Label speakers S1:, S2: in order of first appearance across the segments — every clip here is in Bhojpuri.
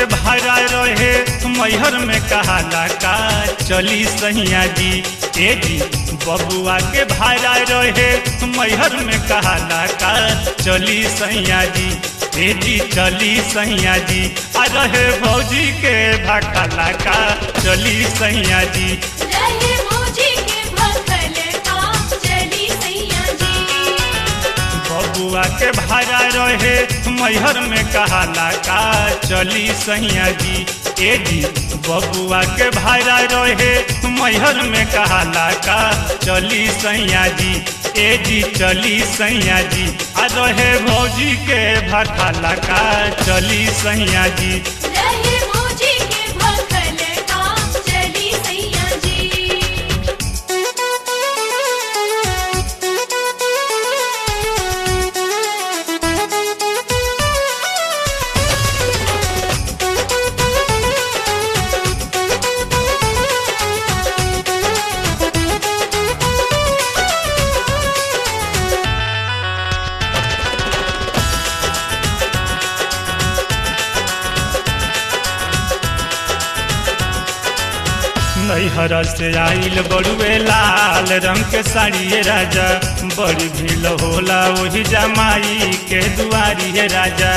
S1: के भाड़ा रहे मैहर में कहाला का चली सैया जी ए जी बबुआ के भाड़ा रहे मैहर में कहाला का चली सैया जी ए जी चली सैया जी आ रहे भौजी के भखला का चली सैया जी
S2: रहे मौजी के भखल का चली सैया जी
S1: बबुआ के भाड़ा रहे मैहर में कहाला का चली सैया जी ए जी बबुआ के भाड़ा रहे मैहर में कहाला का चली सैया जी ए जी चली सैया जी आ रहे भौजी के भखला का चली सैया जी
S2: रहे मौजी के भखल का चली सैया जी
S1: नैहर से आइल बड़ुए लाल रंग के साड़िए राजा बड़ी भीड़ होला वही जमाई के दुआरी है राजा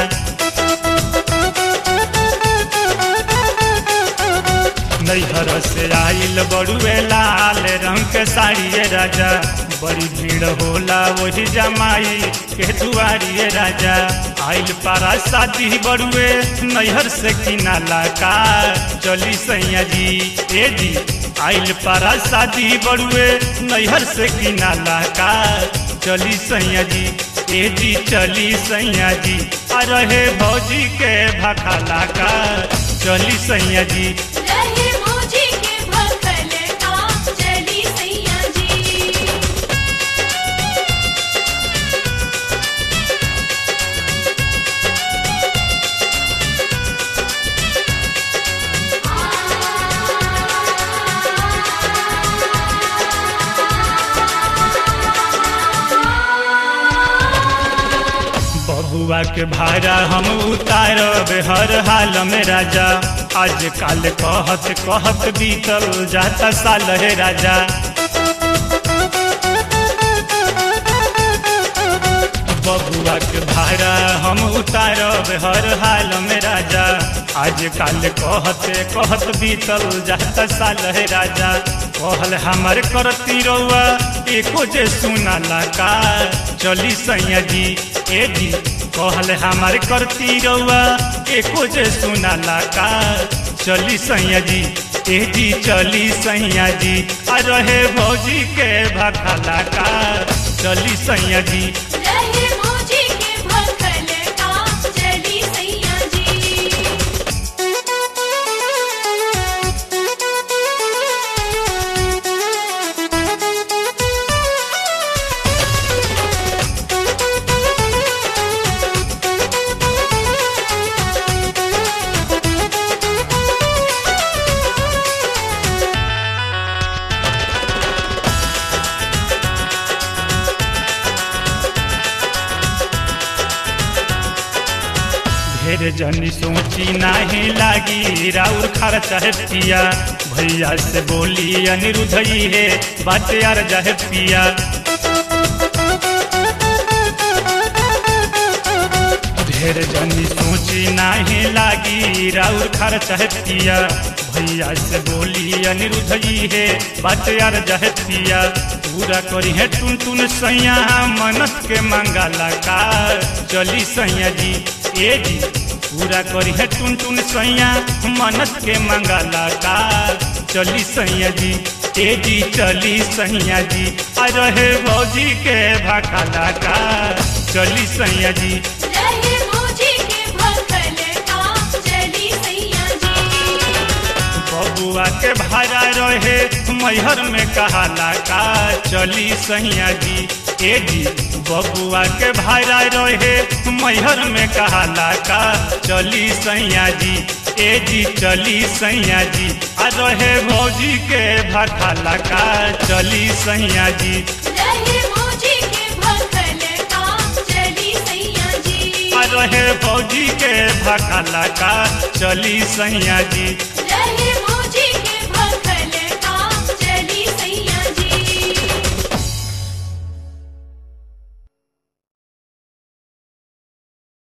S1: नैहर से आइल बड़ुए लाल रंग के साड़िए राजा बड़ी भीड़ होला वही जमाई के दुआरी है राजा आइल पारा शादी बड़ुए नैहर से किनाला का चली सैया जी ए जी आइल पारा शादी बड़ुए नैहर से किनाला का चली सैया जी ए जी चली सैया जी आ रहे भौजी के भखाला का चली सैया जी
S2: रहे मौजी के भखल का चली सैया जी
S1: बबुआ के भाड़ा हम उतारब हर हाल में राजा आज काल कहत कहत बीतल जाता साल है राजा बबुआ के भाड़ा हम उतारब हर हाल में राजा आज काल कहत कहत बीतल जाता साल है राजा कहल हमार करती रउआ एको जे सुनाला का चली सैया जी ए जी कहल हमार करती रउआ एको जे सुनाला का चली सैया जी ए जी चली सैया जी आ रहे भौजी के भखला का चली सैया जी
S2: रहे मौजी के भखल का चली सैया जी
S1: ढेर जनी सोची नाही लागी राउर खर्चा है पिया भैया से बोली अनिरुद्धई है बात यार जाहे पिया ढेर जनी सोची नाही लागी राउर खर्चा है पिया भैया से बोली अनिरुद्धई है बात यार जाहे पिया पूरा करी है टुन टुन सैया मनत के मंगाला का चली सैया जी ए जी पूरा करी है टुन टुन सैया मनत के मंगाला का चली सैया जी ए जी चली सैया जी आ रहे भौजी के भखाला का चली सैया जी
S2: रहे मौजी के भखल का चली सैया जी
S1: बबुआ के भाड़ा रहे मैहर में कहाला का चली सैया जी ए जी बबुआ के भाड़ा रहे मैहर में कहाला का चली सैया जी ए जी चली सैया जी आ रहे भौजी के भखाला का चली सैया जी
S2: रहे मौजी के भखल का चली सैया जी
S1: आ रहे फौजी के भकाला का चली सैया जी
S2: रहे